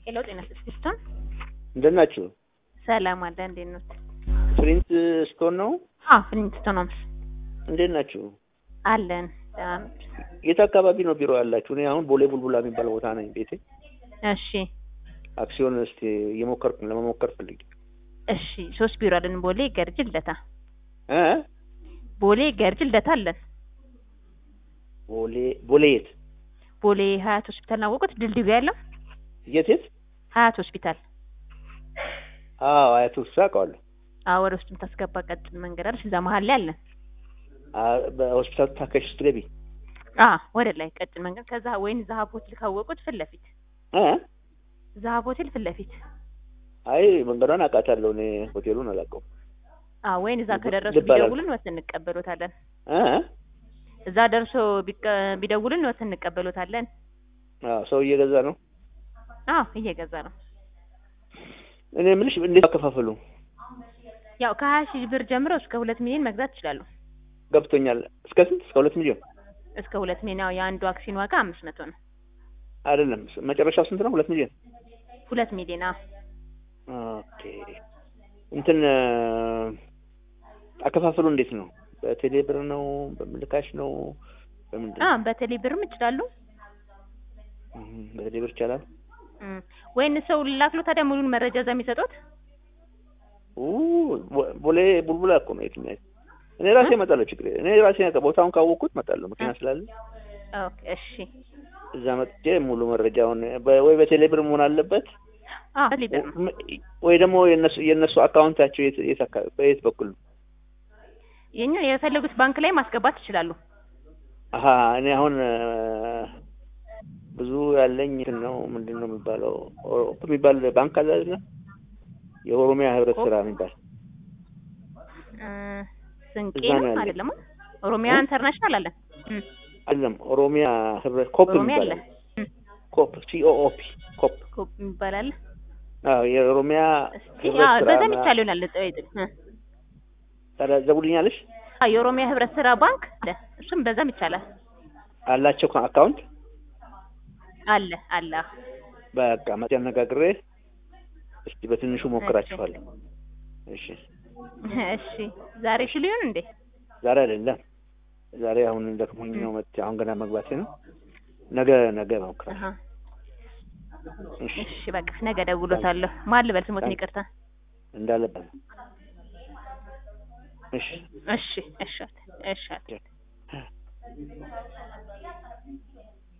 ሄሎ ጤና ስጥስቶን እንደት ናችሁ? ሰላም አለ እንዴት ነው? ፍሪንት ስቶን ነው። አዎ ፍሪንት ስቶን ነው እንዴት ናችሁ? አለን ደህና ነው። የት አካባቢ ነው ቢሮ ያላችሁ? እኔ አሁን ቦሌ ቡልቡላ የሚባል ቦታ ነኝ ቤቴ። እሺ አክሲዮን እስቲ እየሞከርኩ ለመሞከር ፈልጌ እሺ ሶስት ቢሮ አለን ቦሌ ገርጅ ልደታ እ ቦሌ ገርጅ ልደታ አለን ቦሌ ቦሌ የት ቦሌ ሀያት ሆስፒታል ናወቁት ድልድዩ ያለው የት የት? ሀያት ሆስፒታል አዎ አያቱ አውቀዋለሁ። አዎ ወደ ውስጥ የምታስገባ ቀጭን መንገድ አለች እዛ መሀል ላይ አለን አ- በሆስፒታል ታከሽ ስትገቢ አ ወደ ላይ ቀጭን መንገድ ከዛ ወይን ዛሀብ ሆቴል ካወቁት ፊት ለፊት እ ዛሀብ ሆቴል ፊት ለፊት አይ መንገዷን አውቃታለሁ እኔ ሆቴሉን አላውቀውም። አ ወይን እዛ ልብ- ከደረሱ ልብ አላልኩም። ቢደውሉን ወስደን እንቀበሎታለን እ እዛ ደርሶ ቢቀ- ቢደውሉን ወስደን እንቀበሎታለን አዎ ሰው እየገዛ ነው። አዎ እየገዛ ነው እኔ የምልሽ እንዴት አከፋፈሉ ያው ከሀያ ሺህ ብር ጀምሮ እስከ ሁለት ሚሊዮን መግዛት ይችላሉ ገብቶኛል። እስከ ስንት? እስከ ሁለት ሚሊዮን እስከ ሁለት ሚሊዮን ያው የአንዱ አክሲዮን ዋጋ አምስት መቶ ነው አይደለም። መጨረሻው ስንት ነው? ሁለት ሚሊዮን ሁለት ሚሊዮን አዎ ኦኬ እንትን አከፋፈሉ እንዴት ነው? በቴሌ ብር ነው? በምልካሽ ነው? በምንድን አ ነው? በቴሌ ብርም ይችላሉ እም፣ በቴሌ ብር ይቻላል። እም፣ ወይን ሰው ላክሎ ታዲያ ሙሉን መረጃ እዛ የሚሰጡት ኡ ቦ- ቦሌ ቡልቡላ እኮ ነው የትኛው? እኔ ራሴ እመጣለሁ። ችግር የለም። እኔ ራሴ ያውቃ- ቦታውን ካወቅኩት እመጣለሁ። መኪና ስላለ ኦኬ እሺ እዛ መጥቼ ሙሉ መረጃውን በ- ወይ በቴሌ ብር መሆን አለበት አ በቴሌ ብር ነው ም- ወይ ደግሞ የነሱ የነሱ አካውንታቸው የት የት አካ- በየት በኩል ነው? የኛ የፈለጉት ባንክ ላይ ማስገባት ይችላሉ አሀ እኔ አሁን እ፣ ብዙ ያለኝ እንትን ነው ምንድን ነው የሚባለው ኦሮፕ የሚባል ባንክ አለ አይደለ? የኦሮሚያ ህብረት ስራ የሚባል እ፣ ስንቄ እዛ ነው ነው ያለኝ። አይደለም ኦሮሚያ እ? ኢንተርናሽናል አለ እም፣ አይደለም ኦሮሚያ ህብረት ኮፕ ኦሮሚያ አለ የሚባል እም፣ ኮፕ ሲኦኦፒ ኮፕ ኮፕ የሚባል አለ አዎ የኦሮሚያ እስቲ ህብረት አዎ ስራ በዛም ምና- ይቻል ይሆናል ጠይቅ እ ታዲያ ዘቡልኛለሽ አ የኦሮሚያ ህብረት ስራ ባንክ አለ እሱም በዛም ይቻላል አላቸው አካውንት አለ አለ በቃ መቼ አነጋግሬ እስቲ በትንሹ ሞክራችኋለሁ። እሺ እሺ ዛሬ ሽሉ ይሁን እንዴ ዛሬ አይደለም ዛሬ አሁን ደክሞኝ ነው መጥቼ አሁን ገና መግባቴ ነው። ነገ ነገ ሞክራለሁ። አሀ እሺ እሺ በቃ ነገ ደውሎታለሁ ማን ልበል ስሞትን ይቅርታ እንዳለበት እሺ እሺ እሺ እሺ